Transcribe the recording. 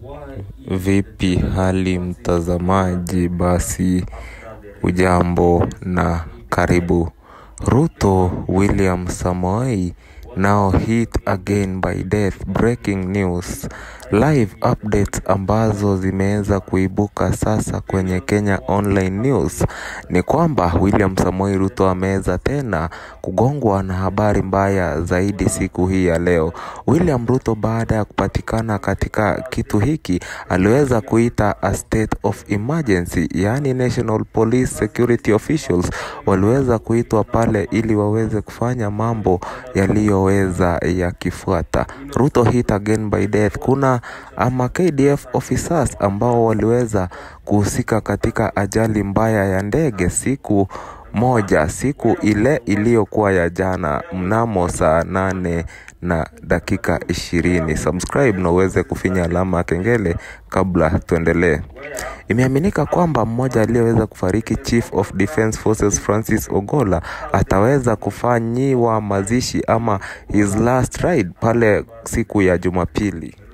Vipi hali mtazamaji basi ujambo na karibu Ruto William Samoei now hit again by death breaking news live updates ambazo zimeweza kuibuka sasa kwenye Kenya Online News ni kwamba William Samoei Ruto ameweza tena kugongwa na habari mbaya zaidi siku hii ya leo. William Ruto baada ya kupatikana katika kitu hiki aliweza kuita a state of emergency, yaani National Police Security Officials waliweza kuitwa pale ili waweze kufanya mambo yaliyoweza yakifuata. Ruto hit again by death. Kuna ama KDF officers ambao waliweza kuhusika katika ajali mbaya ya ndege siku moja siku ile iliyokuwa ya jana mnamo saa nane na dakika ishirini. Subscribe na uweze kufinya alama ya kengele kabla tuendelee. Imeaminika kwamba mmoja aliyeweza kufariki Chief of Defence Forces Francis Ogola ataweza kufanyiwa mazishi ama his last ride pale siku ya Jumapili.